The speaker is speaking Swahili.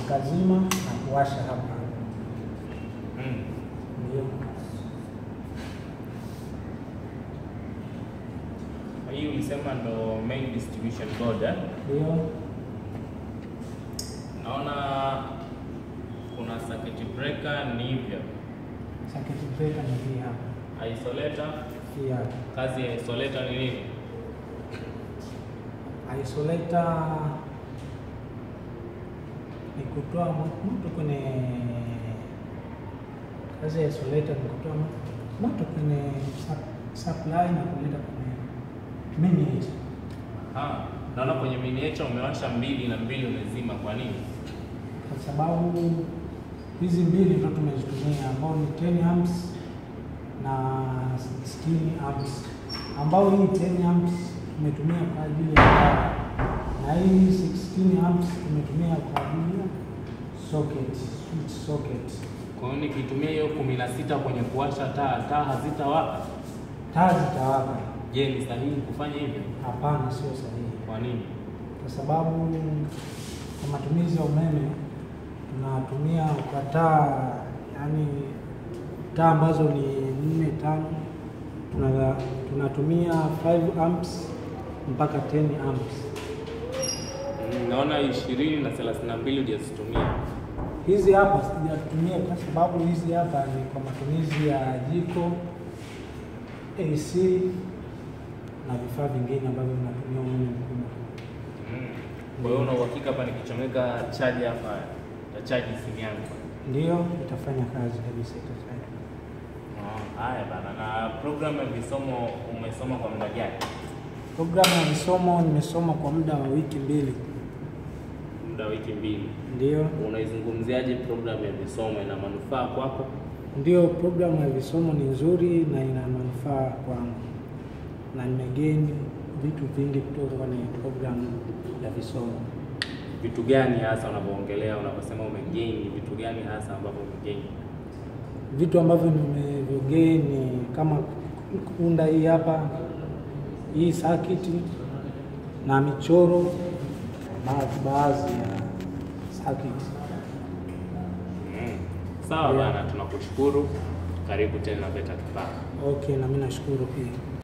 nikazima na kuwasha hapa. Mm. Ndio Hii ulisema ndo main distribution board eh? ndio Naona kuna circuit breaker ni hivyo. circuit breaker ni hii hapa, Isolator, hii hapa. kazi ya isolator ni nini? Isolator ni kutoa mo- moto kwenye kazi ya isolator ni kutoa mo- moto kwenye sup- supply na kuleta kwenye miniature. Aha. Naona kwenye miniature umewasha mbili na mbili umezima kwa nini? kwa sababu hizi mbili ndo tumezitumia ambao ni 10 amps na 16 amps, ambao hii 10 amps tumetumia kwa ajili ya taa na hii 16 amps tumetumia kwa ajili ya socket, switch socket. Kwa hiyo nikitumia hiyo kumi na sita kwenye kuwasha taa, taa hazitawaka. Taa zitawaka? Je, ni sahihi kufanya hivyo? Hapana, sio sahihi, Kwa nini? kwa sababu kwa matumizi ya umeme tunatumia kwa taa, yani taa ambazo ni nne tano, tuna- tunatumia 5 amps mpaka 10 amps. Mm, Naona ishirini na thelathini na mbili hujazitumia. Hizi hapa sijatumia kwa sababu hizi hapa ni kwa matumizi ya jiko, AC na vifaa vingine ambavyo vinatumia umeme mkubwa. Mm. Kwa hiyo una uhakika hapa nikichomeka chaji hapa tachaji simu yangu? Ndiyo, itafanya kazi kabisa, itafanya Oh, Haya bana, na programu ya visomo umesoma kwa muda gani? Programu ya visomo nimesoma kwa muda wa wiki mbili. Muda wa wiki mbili. Ndiyo, Unaizungumziaje programu ya visomo? Ina manufaa kwako? ndiyo, programu ya visomo ni nzuri na ina manufaa kwangu, na nimegeni vitu vingi kutoka kwenye programu ya visomo. Vitu gani hasa unavyoongelea unaposema umegain, ni vitu gani hasa ambavyo umegain? Vitu ambavyo nimevyogeni kama kuunda hii hapa hii circuit na michoro baadhi baadhi ya circuit. Mm. Sawa Yeah. bana, tunakushukuru. Karibu tena VETA Kipawa. Okay, na mimi nashukuru pia.